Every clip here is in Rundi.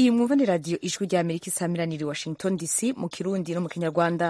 iyi mwumva ni radiyo ijwi rya amerika isamiraniye washington dc mu kirundi no mu kinyarwanda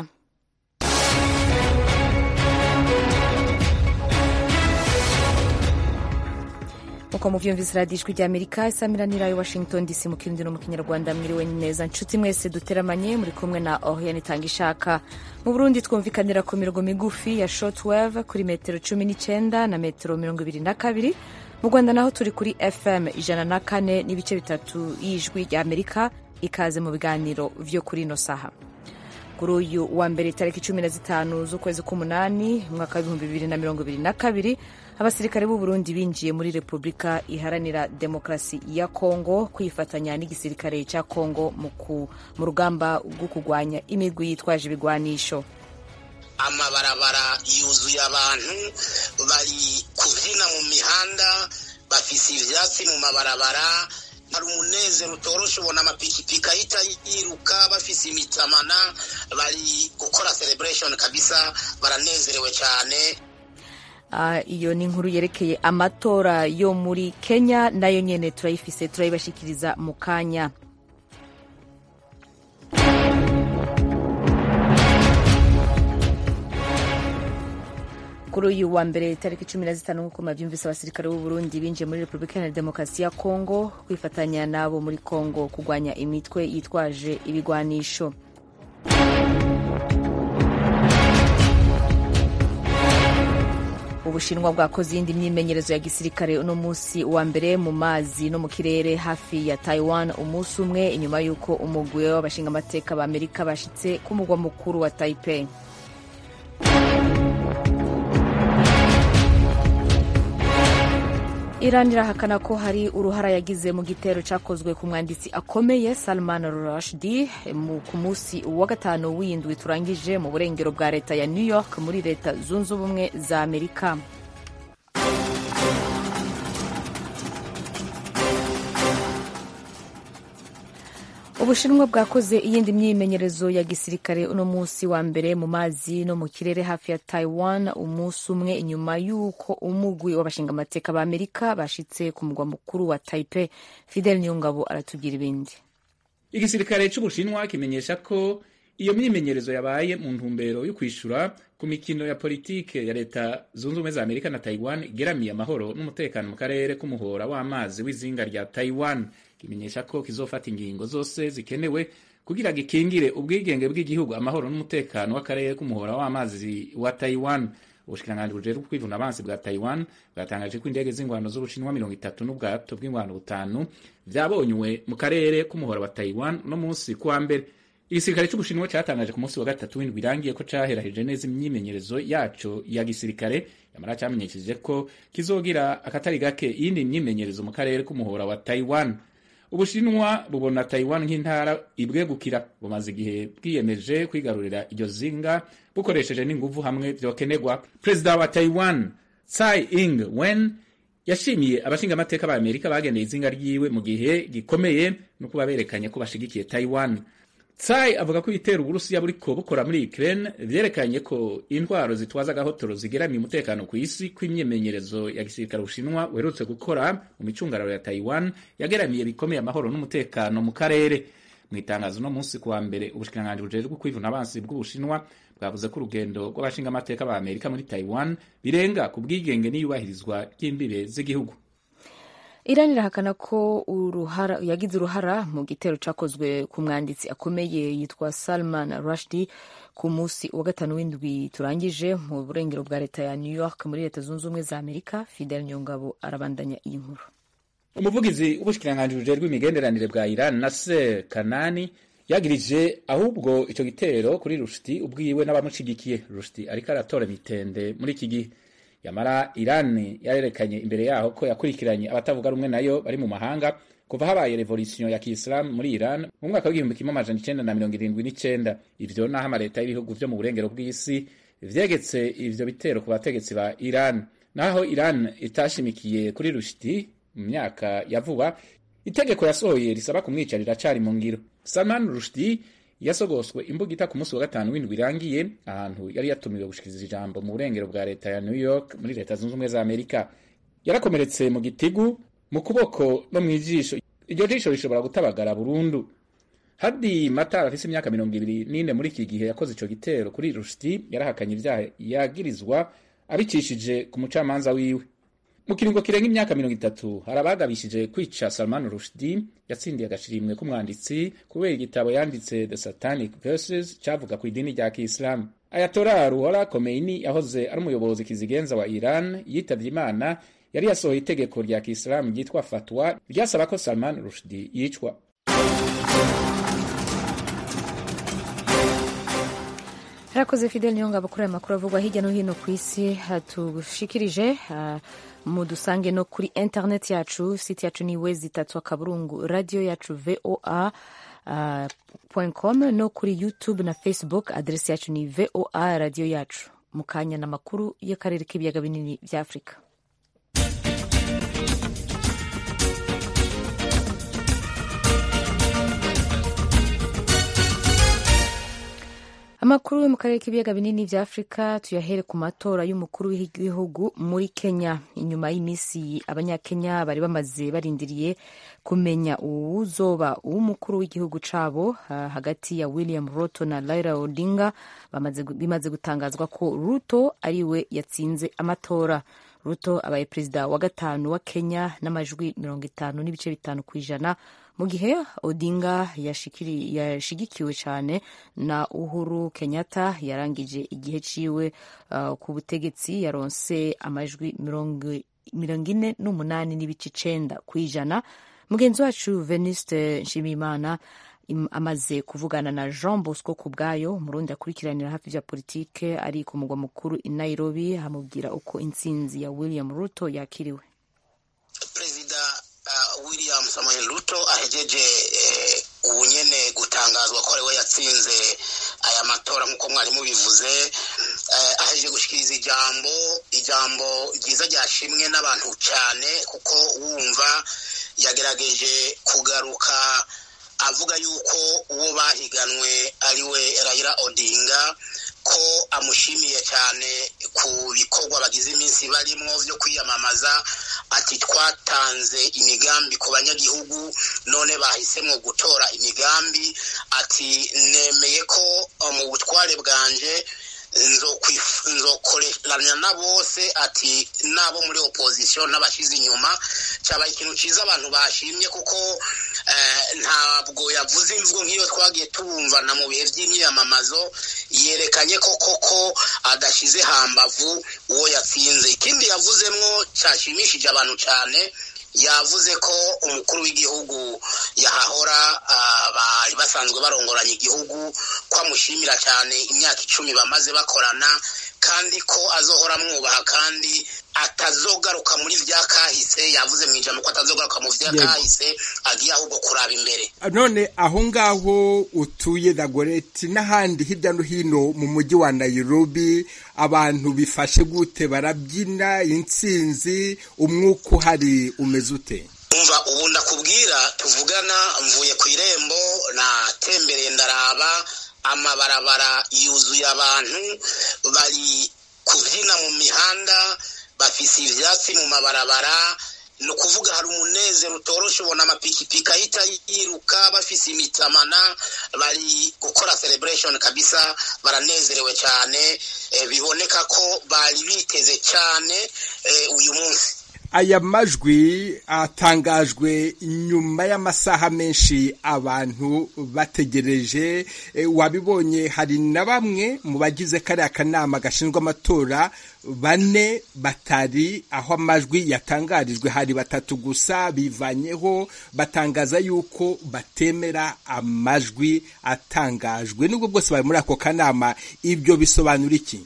uko muvyumvise radiyo ijwi rya amerika isamiranira i washington dc mu kirundi no mu kinyarwanda mwiriwe neza nshuti mwese duteramanye muri kumwe na oriane itanga ishaka mu burundi twumvikanira ku mirongo migufi ya shortwave kuri metero cumi n'icyenda na metero mirongo ibiri na kabiri mu rwanda naho turi kuri fm ijana na kane n'ibice bitatu y'ijwi rya amerika ikaze mu biganiro vyo kuri ino saha kuri uyu wa mbere itariki cumi na zitanu z'ukwezi k'umunani umwaka w'ibihumbi bibiri na mirongo ibiri na kabiri abasirikare b'u Burundi binjiye muri repubulika iharanira demokarasi ya kongo kwifatanya n'igisirikare cya kongo mu rugamba rwo kurwanya imigwi yitwaje ibigwanisho amabarabara yuzuye abantu bari kubyina mu mihanda bafise ivyatsi mu mabarabara hari umunezero utoroshe ubona amapikipiki ahita yiruka bafise imitamana bari gukora celebration kabisa baranezerewe cyane Uh, iyo ni inkuru yerekeye amatora yo muri kenya nayo nyene turayifise turayibashikiriza mu kanya kuri uyu wa mbere tariki cumi na zitanu nk'uko mavyumvise abasirikare b'u Burundi binjiye muri Repubulika Iharanira Demokarasi ya Kongo kwifatanya nabo muri Kongo kurwanya imitwe yitwaje ibigwanisho ubushinwa bwakoze iyindi myimenyerezo ya gisirikare uno munsi wa mbere mu mazi no mu kirere hafi ya taiwan umunsi umwe inyuma y'uko umugwi w'abashingamateka ba amerika bashitse ku mugwa mukuru wa taipei iran irahakana ko hari uruhara yagize mu gitero cyakozwe ku mwanditsi akomeye salman rushdie ku munsi wa gatanu w'indwi turangije mu burengero bwa leta ya new york muri leta zunze ubumwe za amerika ubushinwa bwakoze iyindi myimenyerezo ya gisirikare uno munsi wa mbere mu mazi no mu kirere hafi ya taiwan umunsi umwe inyuma y'uko umugwi w'abashingamateka ba amerika bashitse ku mugwa mukuru wa taipei fidel niyongabo aratugira ibindi igisirikare c'ubushinwa kimenyesha ko iyo myimenyerezo yabaye mu ntumbero yo kwishura ku mikino ya politike ya leta zunze ubumwe za amerika na taiwan igeramiye amahoro n'umutekano mu karere k'umuhora w'amazi w'izinga rya taiwan kimenyesha ko kizofata ingingo zose zikenewe kugira gikingire ubwigenge bw'igihugu amahoro n'umutekano w'akarere k'umuhora w'amazi wa taiwan ubushikiranganji bujejwe kwivuna abansi bwa taiwan bwatangaje ko indege z'ingwano z'ubushinwa mirongo itatu n'ubwato bw'ingwano butanu vyabonywe mu karere k'umuhora wa taiwan no munsi kuwa mbere igisirikare c'ubushinwa catangaje ku munsi wa gatatu w'indwi irangiye ko caheraheje neza imyimenyerezo yaco ya gisirikare yamara camenyesheje ko kizogira akatari gake iyindi myimenyerezo mu karere k'umuhora wa taiwan ubushinwa bubona taiwan nk'intara ibwegukira bumaze igihe bwiyemeje kwigarurira iryo zinga bukoresheje n'inguvu hamwe vyokenerwa perezida wa taiwan tsai ing wen yashimiye abashingamateka ba amerika bagendeye izinga ryiwe mu gihe gikomeye no kuba berekanye ko bashigikiye taiwan tsai avuga ko ibitero uburusiya buriko bukora muri ukraine vyerekanye ko intwaro zitwaza agahotoro zigeramiye umutekano ku isi kw'imyimenyerezo ya gisirikare ubushinwa uherutse gukora mu micungararo ya taiwan yageramiye bikomeye amahoro n'umutekano mu karere mu itangazo no munsi kuwa mbere ubushikiranganji bujejwe kwivuna abansi bw'ubushinwa bwavuze ko urugendo rw'abashingamateka ba amerika muri taiwan birenga ku bwigenge n'iyubahirizwa ry'imbibe z'igihugu Iran irahakana ko uruhara yagize uruhara mu gitero cyakozwe ku mwanditsi akomeye yitwa Salman Rushdie ku munsi wa gatanu w'indwi turangije mu burengero bwa leta ya New York muri leta zunze ubumwe za Amerika Fidel Nyongabo arabandanya iyi nkuru umuvugizi w'ubushikiranganji bujejwe imigenderanire bwa Iran Nasser Kanani yagirije ahubwo ico gitero kuri Rushdie ubwiwe n'abamushigikiye Rushdie ariko aratora mitende muri iki gihe yamara Iran yarerekanye imbere yaho ko yakurikiranye abatavuga rumwe nayo bari mu mahanga kuva habaye revolution ya Kiislamu muri Iran mu mwaka w'igihumbi kimwe amajana icenda na mirongo irindwi n'icenda ivyo naho amaleta y'ibihugu vyo mu burengero bw'isi vyegetse ivyo bitero ku bategetsi ba Iran naho Iran itashimikiye kuri Rushdie mu myaka ya vuba itegeko yasohoye risaba kumwica riracari mu ngiro Salman Rushdie yasogoswe imbugita ku munsi wa gatanu w'indwi irangiye ahantu yari yatumiwe gushikiriza ijambo mu burengero bwa leta ya New York muri leta zunze ubumwe za Amerika yarakomeretse mu gitigu mu kuboko no mu ijisho iryo jisho rishobora gutabagara burundu hadi matar afise imyaka mirongo ibiri n'ine muri iki gihe yakoze ico gitero kuri rushdi yarahakanye ivyaha yagirizwa abicishije ku mucamanza wiwe mu kiringo kirenga imyaka mirongo itatu hari abagabishije kwica salman rushdi yatsindiye agashimwe k'umwanditsi kubera igitabo yanditse the satanic verses cavuga ku idini rya kiislamu ayatora ruhora komeini yahoze ari umuyobozi kizigenza wa iran yitavye imana yari yasohoye itegeko rya kiislamu ryitwa fatwa ryasaba ko salman rushdi yicwa harakoze fidel niyo ngabo kuri aya makuru avugwa hirya no hino ku isi hatushikirije uh, mudusange no kuri internet yacu site yacu ni wezi itatu akaburungu radio yacu voa uh, com no kuri youtube na facebook adresi yacu ni voa radio yacu mu kanya n'amakuru y'akarere k'ibiyaga binini bya afurika amakuru yo mu karere k'ibiyaga binini bya afurika tuyahere ku matora y'umukuru w'igihugu muri kenya inyuma y'iminsi abanyakenya bari bamaze barindiriye kumenya uwuzoba uw'umukuru w'igihugu cabo uh, hagati ya william ruto na laira odinga bimaze gutangazwa ko ruto ariwe yatsinze amatora ruto abaye perezida wa gatanu wa kenya n'amajwi mirongo itanu n'ibice bitanu ku ijana mu gihe odinga yashigikiwe cyane na uhuru kenyatta yarangije igihe ciwe uh, ku butegetsi yaronse amajwi mirongo ine n'umunani n'ibice icenda ku ijana mugenzi wacu venuste nshimiyimana amaze kuvugana na jean bosco ku bwayo umurundi akurikiranira hafi vya politike ari ku mugwa mukuru i nairobi amubwira uko intsinzi ya william ruto yakiriwe perezida uh, william samuel ruto ahejeje eh, ubu nyene gutangazwa ko ariwe yatsinze aya matora nk'uko mwari mubivuze eh, ahejeje gushikiriza ijambo ijambo ryiza ryashimwe n'abantu cyane kuko wumva yagerageje kugaruka avuga yuko uwo bahiganwe ariwe Raila Odinga ko amushimiye cyane ku bikorwa bagize iminsi barimo byo kwiyamamaza ati twatanze imigambi ku banyagihugu none bahisemo gutora imigambi ati nemeye ko mu butware bwanje nzokoreranya na bose ati n'abo muri opozisiyo n'abashyize inyuma cyabaye ikintu cyiza abantu bashimye kuko ntabwo yavuze imvugo nk'iyo twagiye tubumvana mu bihe by'imyiyamamazo yerekanye ko koko adashyize hambavu uwo yatsinze ikindi yavuzemo cyashimishije abantu cyane yavuze ko umukuru w'igihugu yahahora bari basanzwe barongoranya igihugu ko amushimira cyane imyaka icumi bamaze bakorana kandi ko azohora amwubaha kandi atazogaruka muri vya kahise yavuze mu ijambo ko atazogaruka mu vya kahise agiye ahubwo kuraba imbere none aho ngaho utuye dagoreti n'ahandi hirya no hino mu mujyi wa nairobi abantu bifashe gute barabyina intsinzi umwuka uhari umeze ute umva ubu ndakubwira tuvugana mvuye ku irembo natembereye ndaraba amabarabara yuzuye abantu bari kubyina mu mihanda bafise ivyatsi mu mabarabara ni ukuvuga hari umunezero utoroshe ubona amapikipiki ahita yiruka bafise imitamana bari gukora celebration kabisa baranezerewe cyane e, biboneka ko bari biteze cyane e, uyu munsi aya majwi atangajwe nyuma y'amasaha menshi abantu bategereje wabibonye hari na bamwe mu bagize kariya kanama gashinzwe amatora bane batari aho amajwi yatangarijwe hari batatu gusa bivanyeho batangaza yuko batemera amajwi atangajwe nubwo bwose bari muri ako kanama ibyo bisobanura iki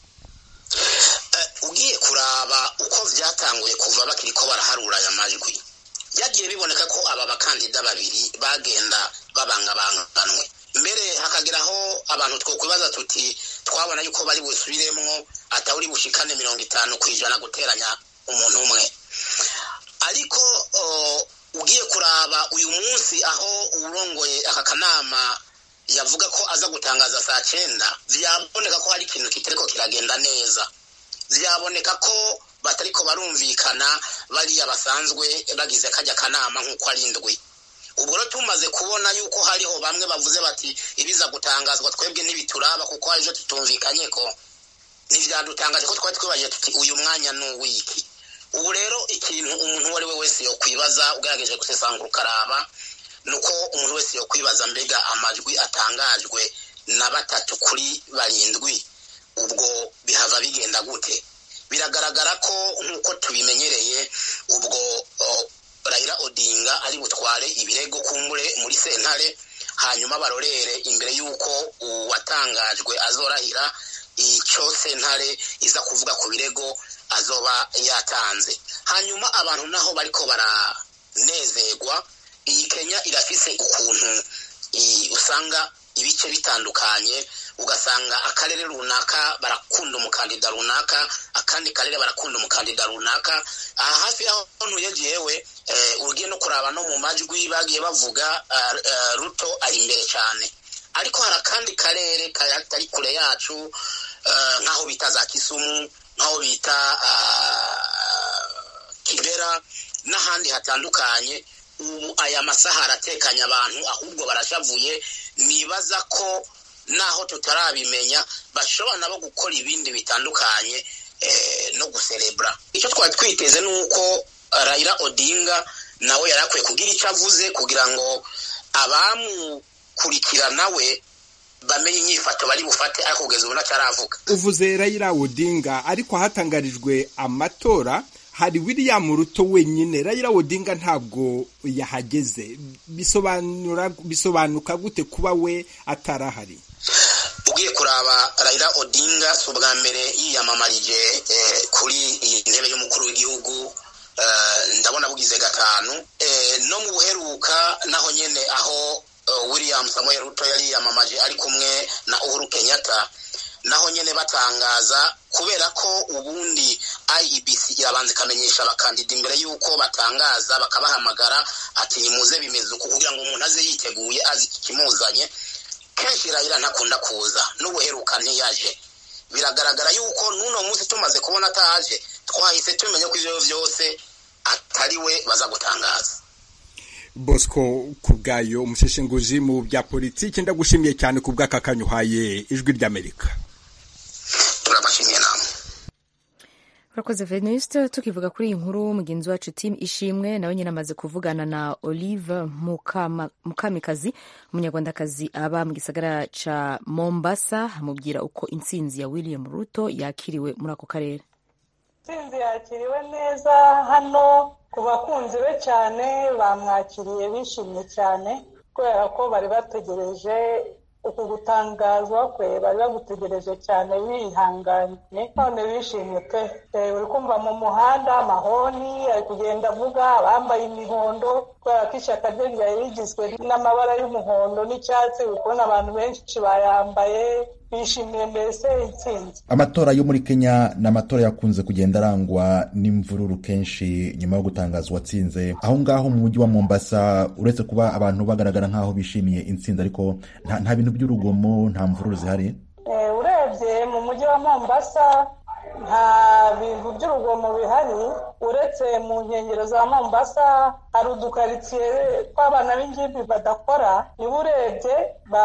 ugiye kuraba uko byatanguye kuva bakiri ko baraharura aya majwi byagiye biboneka ko aba bakandida babiri bagenda babangabanganwe mbere hakageraho abantu twokwibaza tuti twabona yuko bari busubiremwo atawuri bushikane mirongo itanu ku ijana guteranya umuntu umwe ariko ugiye kuraba uyu munsi aho urongoye aka kanama yavuga ko aza gutangaza saa cyenda byaboneka ko hari ikintu kitariko kiragenda neza byaboneka ko batariko barumvikana bariya basanzwe bagize kajya kanama nk'uko ari indwi ubwo rero tumaze kubona yuko hariho bamwe bavuze bati ibiza gutangazwa twebwe ntibituraba kuko hari ibyo tutumvikanye ko ntibyadutangaje ko twari twibajije tuti uyu mwanya ni uw'iki ubu rero ikintu umuntu uwo ari we wese yokwibaza ugerageje gusesangura ukaraba ni uko umuntu wese yokwibaza mbega amajwi atangajwe na batatu kuri barindwi ubwo bihava bigenda gute biragaragara ko nk'uko tubimenyereye ubwo Raila Odinga ari butware ibirego kumbure muri sentare hanyuma barorere imbere y'uko uwatangajwe azorahira icyo sentare iza kuvuga ku birego azoba yatanze hanyuma abantu naho bariko baranezerwa iyi kenya irafise ukuntu usanga ibice bitandukanye ugasanga akarere runaka barakunda umukandida runaka akandi karere barakunda umukandida runaka aha hafi y'aho ntuye jewe ugiye no kuraba no mu majwi bagiye bavuga ruto ari imbere cyane ariko hari akandi karere katari kure yacu nk'aho bita za kisumu nk'aho bita kibera n'ahandi hatandukanye ubu aya masaha aratekanya abantu ahubwo barashavuye nibaza ko naho tutarabimenya bashobora nabo gukora ibindi bitandukanye no guserebura icyo twari twiteze ni uko Raila Odinga nawe yari akwiye kugira icyo avuze kugira ngo abamukurikira nawe bamenye inyifato bari bufate ariko kugeza ubu ntacaravuga uvuze Raila Odinga ariko hatangarijwe amatora hari William Ruto wenyine Raila Odinga ntabwo yahageze bisobanura bisobanuka gute kuba we atarahari ugiye kuraba Raila Odinga si ubwa mbere yiyamamarije kuri iyi ntebe y'umukuru w'igihugu ndabona bugize gatanu no mu buheruka naho nyine aho William Samuel Ruto yari yiyamamaje ari kumwe na Uhuru Kenyatta naho nyine batangaza kubera ko ubundi IEBC irabanza ikamenyesha abakandida imbere y'uko batangaza bakabahamagara ati nimuze bimeze uku kugira ngo umuntu aze yiteguye azi ikimuzanye kenshi Raila ntakunda kuza n'ubuheruka ntiyaje biragaragara yuko n'uno munsi tumaze kubona ataje twahise tumenya ko ibyo byose atari we baza gutangaza bosco ku bwayo umusheshenguzi mu bya politiki ndagushimiye cyane ku bw'aka kanyuhaye ijwi ry'amerika turabashimiye namwe urakoze venuste tukivuga kuri iyi nkuru mugenzi wacu tim ishimwe nawe nyine amaze kuvugana na olive mukamikazi umunyarwandakazi aba mu gisagara ca mombasa amubwira uko intsinzi ya william ruto yakiriwe muri ako karere intsinzi yakiriwe neza hano ku bakunzi be cyane bamwakiriye bishimye cyane kubera ko bari bategereje uku gutangazwa kwe bari bagutegereje cyane bihanganye none bishimye pe uri kumva mu muhanda amahoni ari kugenda avuga abambaye imihondo kubera ko ishyaka rye ryari rigizwe n'amabara y'umuhondo n'icyatsi uri kubona abantu benshi bayambaye bishimiye mbese intsinzi amatora yo muri kenya ni amatora yakunze kugenda arangwa n'imvururu kenshi nyuma yo gutangaza uwatsinze aho ngaho mu mujyi wa mombasa uretse kuba abantu bagaragara nk'aho bishimiye intsinzi ariko nta bintu by'urugomo nta mvururu zihari urebye mu mujyi wa mombasa nta bintu by'urugomo bihari uretse mu nkengero za mombasa hari udukaritsiye tw'abana b'ingimbi badakora niba urebye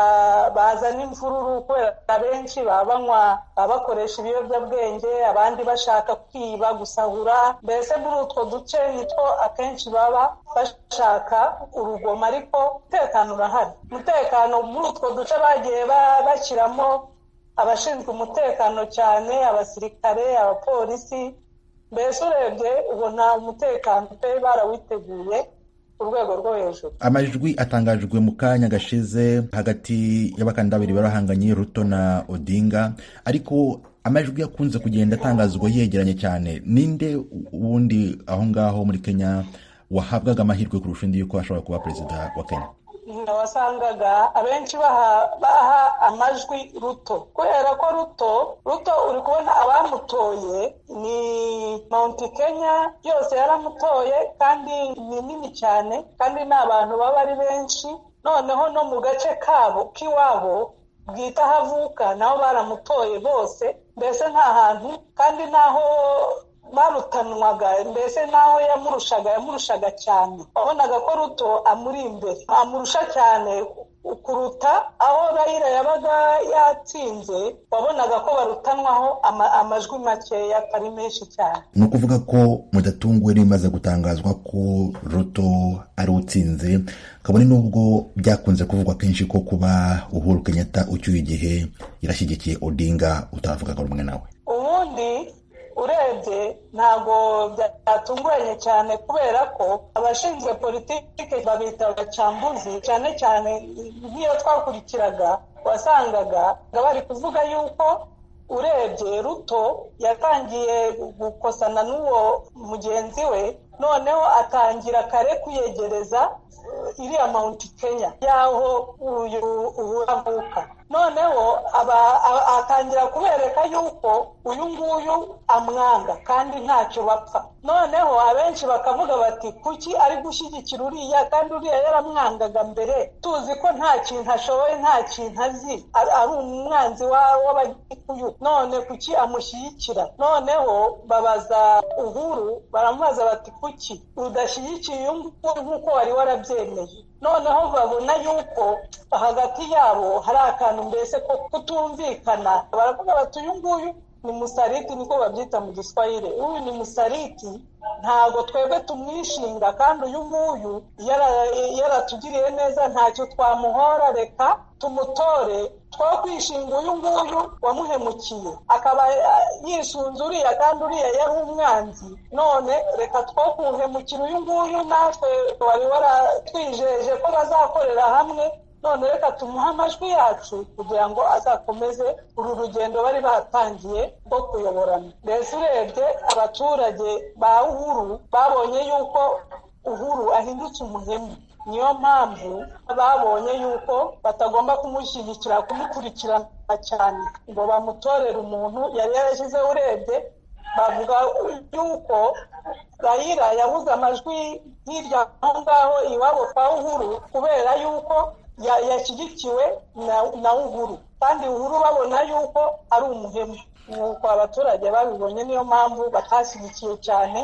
bazana imvururu kubera benshi baba banywa baba bakoresha ibiyobyabwenge abandi bashaka kwiba gusahura mbese muri utwo duce nitwo akenshi baba bashaka urugomo ariko umutekano urahari umutekano muri utwo duce bagiye bashyiramo abashinzwe umutekano cyane abasirikare abapolisi mbese urebye ubona umutekano pe barawiteguye ku rwego rwo hejuru amajwi atangajwe mu kanya gashize hagati y'abakandida babiri barahanganye ruto na odinga ariko amajwi akunze kugenda atangazwa yegeranye cyane ninde wundi aho ngaho muri kenya wahabwaga amahirwe kurusha undi yuko ashobora kuba perezida wa kenya wasangaga abenshi baha amajwi ruto kubera ko ruto ruto uri kubona abamutoye ni mount kenya yose yaramutoye kandi ni nini cyane kandi ni abantu baba ari benshi noneho no mu gace kabo k'iwabo bwita aho avuka nabo baramutoye bose mbese nta hantu kandi naho barutanwaga mbese naho yamurushaga yamurushaga cyane wabonaga ko ruto amuri imbere amurusha cyane kuruta aho rayira yabaga yatsinze wabonaga ko barutanwaho amajwi makeya atari menshi cyane ni ukuvuga ko mudatunguwe n'ibimaze gutangazwa ko ruto ari utsinze kabone n'ubwo byakunze kuvugwa kenshi ko kuba uhuru kenyatta ucyuye igihe yarashyigikiye odinga utavugaga rumwe nawe ubundi urebye ntabwo byatunguranye cyane kubera ko abashinzwe politiki babita abacambuzi cyane cyane nk'iyo twakurikiraga wasangaga bari kuvuga yuko urebye ruto yatangiye gukosana n'uwo mugenzi we noneho atangira kare kwiyegereza iriya mawunti kenya y'aho uyu avuka noneho atangira kubereka yuko uyu nguyu amwanga kandi ntacyo bapfa noneho abenshi bakavuga bati kuki ari gushyigikira uriya kandi uriya yaramwangaga mbere tuzi ko nta kintu ashoboye nta kintu azi ari umwanzi w'abagikuyu none kuki amushyigikira noneho babaza uhuru baramubaza bati kuki udashyigikiye uyu nguyu nk'uko wari warabyemeye noneho babona yuko hagati yabo hari akantu mbese ko kutumvikana baravuga bati uyu nguyu ni musariti niko babyita mu giswahili uyu ni musariti ntabwo twebwe tumwishinga kandi uyu nguyu yaratugiriye neza ntacyo twamuhora reka tumutore two kwishinga uyu nguyu wamuhemukiye akaba yisunze uriya kandi uriya yari umwanzi none reka two kuhemukira uyu nguyu natwe wari waratwijeje ko bazakorera hamwe none reka tumuhe amajwi yacu kugira ngo azakomeze uru rugendo bari batangiye rwo kuyoborana mbese urebye abaturage ba uhuru babonye yuko uhuru ahindutse umuhemu niyo mpamvu babonye yuko batagomba kumushyigikira kumukurikirana cyane ngo bamutorere umuntu yari yarashyizeho urebye bavuga yuko rayira yabuze amajwi hirya aho ngaho iwabo kwa uhuru kubera yuko yashyigikiwe na uhuru kandi uhuru babona yuko ari umuhemu nuko abaturage babibonye niyo mpamvu batashyigikiye cyane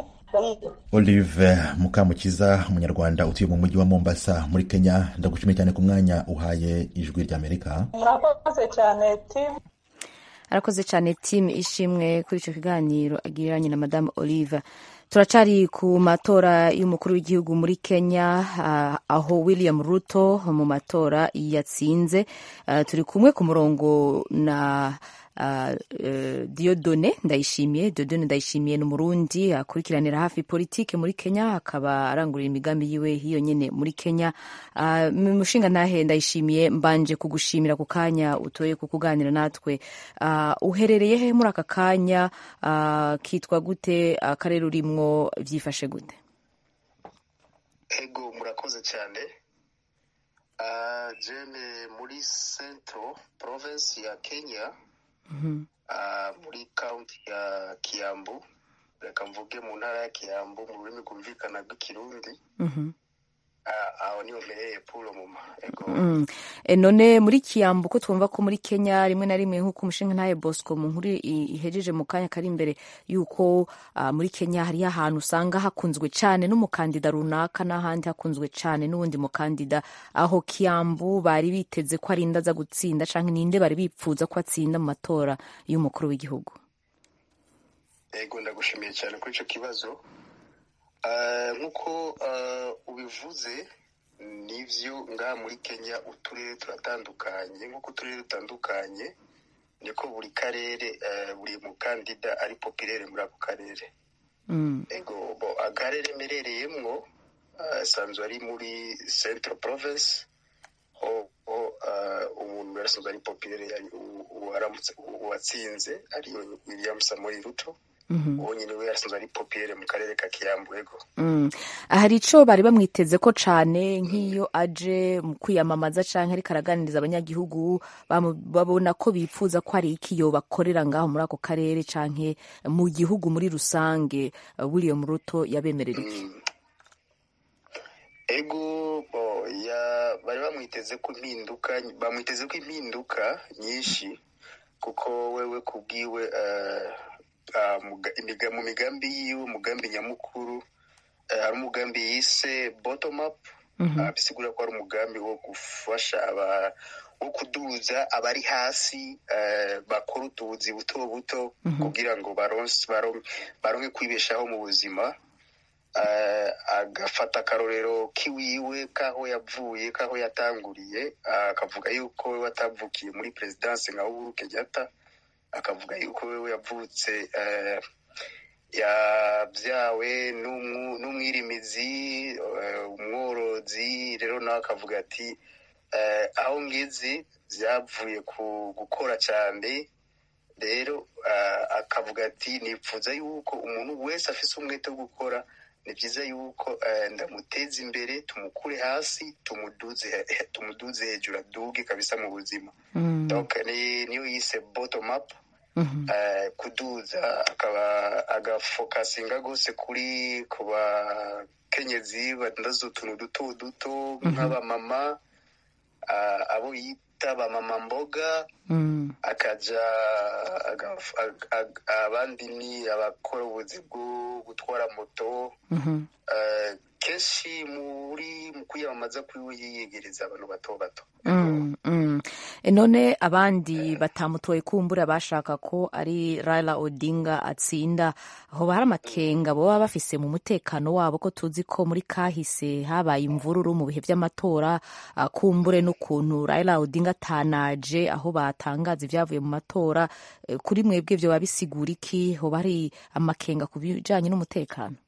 olive mukamukiza umunyarwanda utuye mu mujyi wa mombasa muri kenya ndagushimiye cyane ku mwanya uhaye ijwi ry'amerika murakoze cyane timu arakoze cyane timu ishimwe kuri icyo kiganiro agiranye na madamu olive turacari ku matora y'umukuru w'igihugu muri kenya aho william ruto mu matora yatsinze turi kumwe ku murongo na diodone ndayishimiye diodone ndayishimiye ni umurundi akurikiranira hafi politike muri kenya akaba arangurira imigambi yiwe hiyo nyine muri kenya mushinga ntahe ndayishimiye mbanje kugushimira ku kanya utoye ku kuganira natwe uherereye he muri aka kanya kitwa gute akarere urimwo byifashe gute ego murakoze cyane jene muri central province ya kenya muri kaunti ya kiyambu reka mvuge mu ntara ya kiyambu mu rurimi rwumvikana rw'ikirundi aho niho mbereye puro muma none muri kiyambu ko twumva ko muri kenya rimwe na rimwe nk'uko umushinga ntaye bosco mu nkuru ihejeje mu kanya kari imbere y'uko muri kenya hariyo ahantu usanga hakunzwe cyane n'umukandida runaka n'ahandi hakunzwe cyane n'uwundi mukandida aho kiyambu bari biteze ko arinda aza gutsinda cyangwa ninde bari bipfuza ko atsinda mu matora y'umukuru w'igihugu yego ndagushimiye cyane kuri icyo kibazo nk'uko ubivuze nibyo ngaha muri kenya uturere turatandukanye nk'uko uturere dutandukanye niko buri karere buri mukandida ari popirere muri ako karere akarere mperereyemo asanzwe ari muri central province aho umuntu yarasanzwe ari popirere uwatsinze ariyo william samuel ruto uwo nyine we yarasanzwe ari popirere mu karere ka kiyambu ego hari icyo bari bamwiteze ko cyane nk'iyo aje mu kwiyamamaza cyangwa ariko araganiriza abanyagihugu babona ko bifuza ko hari ikiyo bakorera ngaho muri ako karere cyangwa mu gihugu muri rusange william ruto yabemerera iki ego bari bamwiteze ko impinduka bamwiteze ko impinduka nyinshi kuko wewe kubwiwe mu migambi yiwe umugambi nyamukuru hari umugambi yise bottom up bisigura ko ari umugambi wo gufasha wo kuduza abari hasi bakora utubuzi buto buto kugira ngo baronke kwibeshaho mu buzima agafata akarorero k'iwiwe k'aho yavuye k'aho yatanguriye akavuga yuko we watavukiye muri perezidansi nka uhuru kenyatta akavuga yuko we yavutse yabyawe n'umwirimizi umworozi rero nawe akavuga ati aho ngizi byavuye ku gukora cyane rero akavuga ati nipfuza yuko umuntu wese afite umwete wo gukora ni byiza yuko ndamuteza imbere tumukure hasi tumuduze hejuru aduge kabisa mu buzima niyo yise bottom up kuduza akaba agafokasinga rwose kuri ku bakenyezi badandaza utuntu duto duto nk'abamama abo yita bamama mboga akaja abandi ni abakora ubuzi bwo gutwara moto kenshi muri mu kwiyamamaza kwiwe yiyegereza abantu bato bato none abandi batamutoye kumbura bashaka ko ari Raila Odinga atsinda aho hari amakenga baba bafise mu mutekano wabo ko tuzi ko muri kahise habaye imvururu mu bihe by'amatora kumbure n'ukuntu Raila Odinga atanaje aho batangaza ibyavuye mu matora kuri mwebwe byo babisigura iki hoba hari amakenga ku bijanye n'umutekano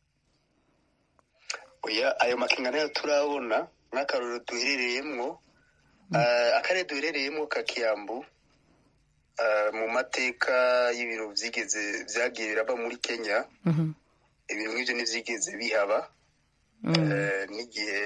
oya ayo makenga nayo turabona nk'akarorero duherereyemwo akarere duherereyemo ka kiyambu mu mateka y'ibintu byigeze byagiye biraba muri kenya ibintu nk'ibyo ntibyigeze bihaba n'igihe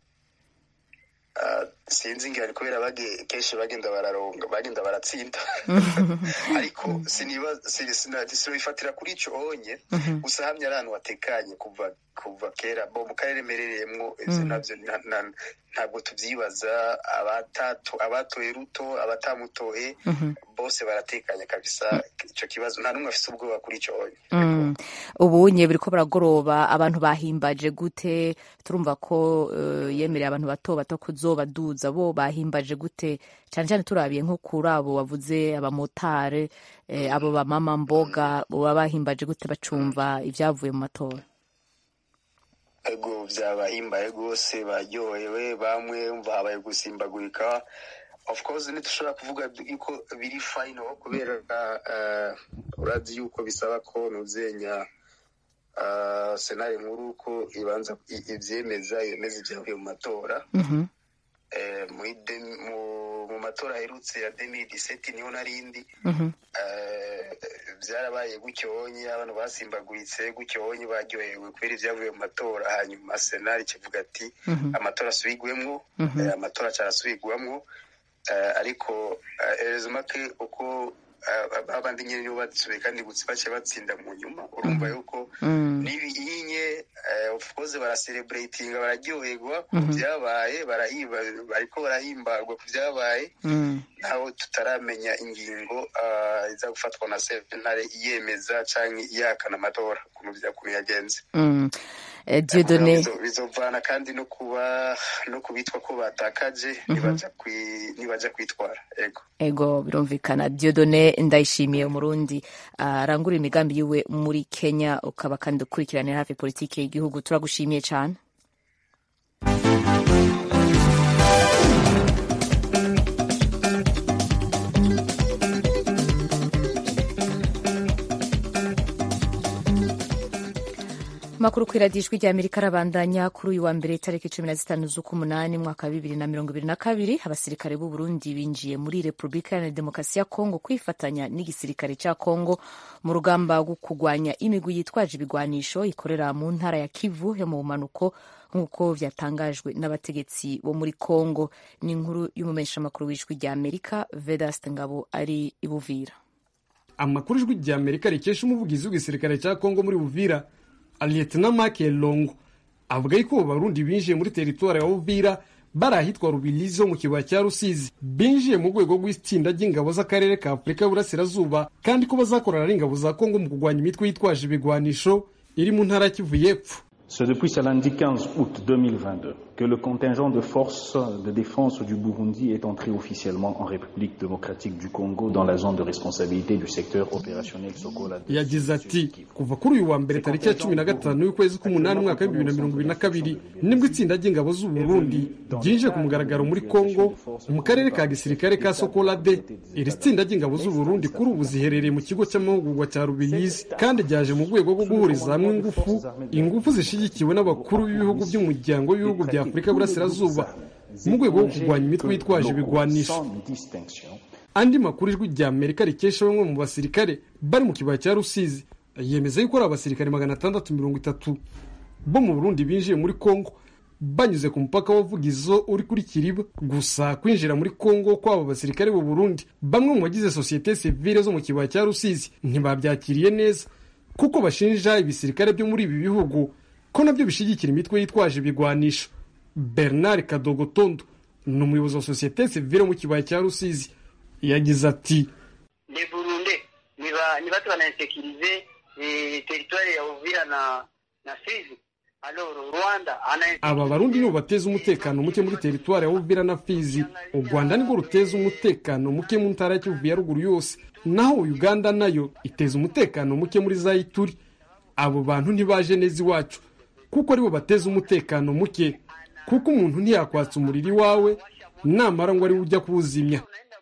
sinzi ngira kubera kenshi bagenda bararonga bagenda baratsinda ariko sinibifatira kuri icyo onye gusa hamwe ari ahantu hatekanye kuva kuva kera bo mu karere mperereyemo ibyo nabyo ntabwo tubyibaza abatoye ruto abatamutoye bose baratekanye kabisa icyo kibazo nta n'umwe afite ubwoba kuri icyo onye ubunye buri ko baragoroba abantu bahimbaje gute turumva ko yemereye abantu bato bato kuzobaduza bo bahimbaje gute cyane cyane turabiye nko kuri abo bavuze abamotari abo bamama mboga baba bahimbaje gute bacumva ibyavuye mu matora ego byabahimbaye rwose baryohewe bamwe umva habaye gusimbagurika of course ntitushobora kuvuga yuko biri fayino kubera urazi yuko bisaba ko ntuzenya senari nkuru ko ibanza ibyemeza yemeza ibyavuye mu matora mu matora aherutse ya demi diseti niho narindi byarabaye gucyonye abantu basimbaguritse gucyonye baryohewe kubera ibyavuye mu matora hanyuma senari kivuga ati amatora asubigwemo amatora cyarasubigwamo ariko erezo make uko abandi nyine nibo basubiye kandi bace batsinda mu nyuma urumva yuko n'ibiyinye of course barasereburatinga bararyoherwa ku byabaye bariko barahimbarwa ku byabaye ntaho tutaramenya ingingo iza gufatwa na sentare yemeza cyangwa iyakana amatora ukuntu yagenze Dieudonné bizovana kandi no kuba no kubitwa ko batakaje nibaja kwitwara ego ego birumvikana Dieudonné ndayishimiye umurundi arangura imigambi yiwe muri Kenya ukaba kandi ukurikiranira hafi politiki y'igihugu turagushimiye cyane makuru ku iradijwi rya amerika arabandanya kuri uyu wa mbere itariki cumi na zitanu z'ukumunani mwaka wa bibiri na mirongo ibiri na kabiri abasirikare b'u burundi binjiye muri repubulika iharanira demokarasi ya kongo kwifatanya n'igisirikare cya kongo mu rugamba rwo kurwanya imigwi yitwaje ibigwanisho ikorera mu ntara ya kivu yo mu bumanuko nk'uko byatangajwe n'abategetsi bo muri kongo ni inkuru y'umumenyeshamakuru w'ijwi rya amerika vedaste ngabo ari i buvira amakuru ijwi rya amerika rikesha umuvugizi w'igisirikare cya kongo muri buvira Lieutenant Mark Longo avuga yuko Barundi binjiye muri teritwari ya Uvira bari ahitwa rubirizi ho mu kibaya cya rusizi binjiye mu rwego rw'itsinda ry'ingabo z'akarere ka afurika y'uburasirazuba kandi ko bazakorana ari ingabo za kongo mu kurwanya imitwe yitwaje ibigwanisho iri mu ntara ya kivu y'epfo C'est depuis ce lundi 15 août 2022 que le contingent de forces de défense du Burundi est entré officiellement en République démocratique du Congo dans la zone de responsabilité du secteur opérationnel Sokola. yagize ati kuva kuri uyu wa mbere tariki ya cumi na gatanu y'ukwezi k'umunani umwaka w'ibihumbi bibiri na mirongo ibiri na kabiri nibwo itsinda ry'ingabo z'u Burundi ryinjiye ku mugaragaro muri kongo mu karere ka gisirikare ka sokolade iri tsinda ry'ingabo z'u Burundi kuri ubu ziherereye mu kigo cy'amahugurwa cya rubirizi kandi ryaje mu rwego rwo guhuriza hamwe ingufu ingufu zishyigikiwe n'abakuru b'ibihugu by'umuryango w'ibihugu bya afurika y'uburasirazuba mu rwego rwo kurwanya imitwe yitwaje ibigwanisho andi makuru ijwi rya amerika rikesha bamwe mu basirikare bari mu kibaya cya rusizi yemeza yuko ari abasirikare magana atandatu mirongo itatu bo mu burundi binjiye muri kongo banyuze ku mupaka wa vugizo uri kuri kiriba gusa kwinjira muri kongo kw'abo basirikare b'u burundi bamwe mu bagize sosiyete sivile zo mu kibaya cya rusizi ntibabyakiriye neza kuko bashinja ibisirikare byo muri ibi bihugu ko nabyo bishyigikira imitwe yitwaje ibigwanisho bernard kadogotondo ni umuyobozi wa sosiyete sivile mu kibaya cya rusizi yagize ati le burundi ni batu banainsekirize teritwari ya uvira na na fizi alors rwanda aba barundi nibo bateza umutekano muke muri teritwari ya uvira na fizi u rwanda nirwo ruteza umutekano muke mu ntara ya kivu ya ruguru yose naho uganda nayo iteza umutekano muke muri za ituri abo bantu ntibaje neza iwacu kuko aribo bateza umutekano muke kuko umuntu ntiyakwatsa umuriro iwawe namara ngo ariwe ujya kuwuzimya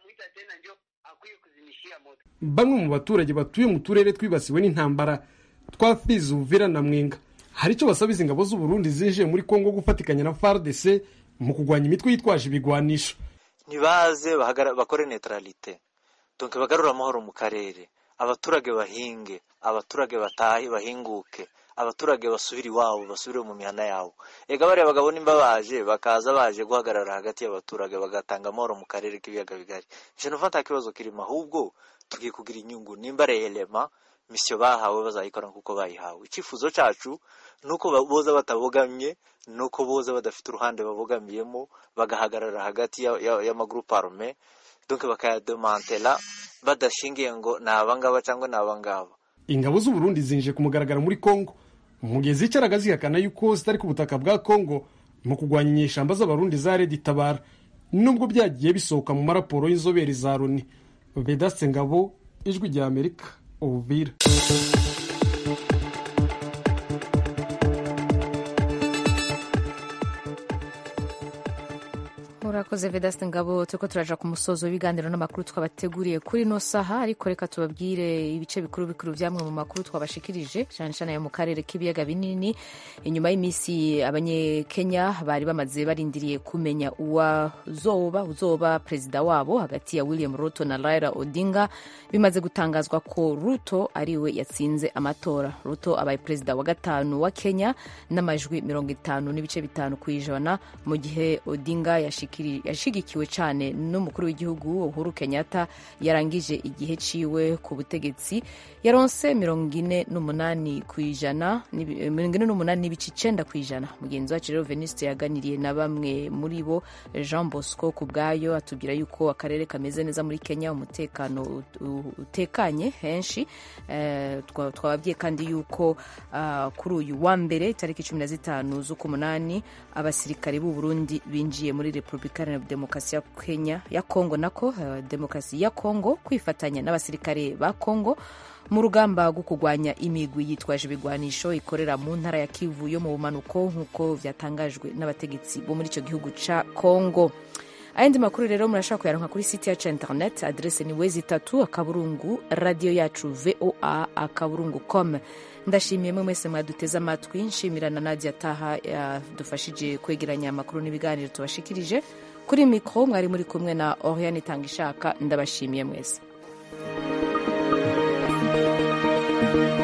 bamwe mu baturage batuye mu turere twibasiwe n'intambara twa fizi uvira na mwenga hari icyo basaba izi ngabo z'u Burundi zinjiye muri kongo gufatikanya na fardc mu kurwanya imitwe yitwaje ibigwanisho ntibaze bakore neutralite donke bagarura amahoro mu karere abaturage bahinge abaturage batahe bahinguke abaturage basubire iwabo basubire mu mihana yabo ega bariya bagabo nimba baje bakaza baje guhagarara hagati y'abaturage bagatanga amahoro mu karere k'ibiyaga bigari je numva nta kibazo kirimo ahubwo tugiye kugira inyungu nimba reyelema misiyo bahawe bazayikora nk'uko bayihawe icyifuzo cyacu ni uko boza batabogamye ni uko boza badafite uruhande babogamiyemo bagahagarara hagati y'amagurupe arume donke bakayademantela badashingiye ngo ni abangaba cyangwa ni abangaba ingabo z'u Burundi zinjiye ku mugaragaro muri kongo mu gihe zicaraga zihakana yuko zitari ku butaka bwa kongo mu kurwanya inyeshyamba z'abarundi za redi tabara nubwo byagiye bisohoka mu maraporo y'inzobere za loni vedaste ngabo ijwi rya amerika ubuvira murakoze vedaste ngabo turiko turaja ku musozo w'ibiganiro n'amakuru twabateguriye kuri ino saha ariko reka tubabwire ibice bikuru bikuru vyamwe mu makuru twabashikirije cane cane ayo mu karere k'ibiyaga binini inyuma y'iminsi abanyekenya bari bamaze barindiriye kumenya uwazoba uzoba perezida wabo hagati ya william ruto na raila odinga bimaze gutangazwa ko ruto ariwe yatsinze amatora ruto abaye perezida wa gatanu wa kenya n'amajwi mirongo itanu n'ibice bitanu ku ijana mu gihe odinga yashik yashigikiwe cyane n'umukuru w'igihugu uhuru kenyatta yarangije igihe ciwe ku butegetsi yaronse mirongo ine n'umunani ku ijana mirongo ine n'umunani n'ibice icenda ku ijana mugenzi wacu rero veniste yaganiriye na bamwe muri bo jean bosco ku bwayo atubwira yuko akarere kameze neza muri kenya umutekano utekanye henshi twababwiye kandi yuko kuri uyu wa mbere tariki cumi na zitanu z'ukumunani abasirikare b'u burundi binjiye muri repubulika iharanira demokarasi ya kenya ya kongo nako uh, demokarasi ya kongo kwifatanya n'abasirikare ba kongo mu rugamba rwo kurwanya imigwi yitwaje ibigwanisho ikorera mu ntara ya kivu yo mu bumanuko nk'uko vyatangajwe n'abategetsi bo muri icyo gihugu ca kongo ayandi makuru rero murashaka kuyaronka kuri site yacu ya internet adrese ni wezi itatu akaburungu radiyo yacu voa akaburungu com ndashimiye mwe mwese mwaduteze amatwi nshimira na nadia taha yadufashije kwegeranya amakuru n'ibiganiro tubashikirije kuri mikoro mwari muri kumwe na oriane itanga ishaka ndabashimiye mwese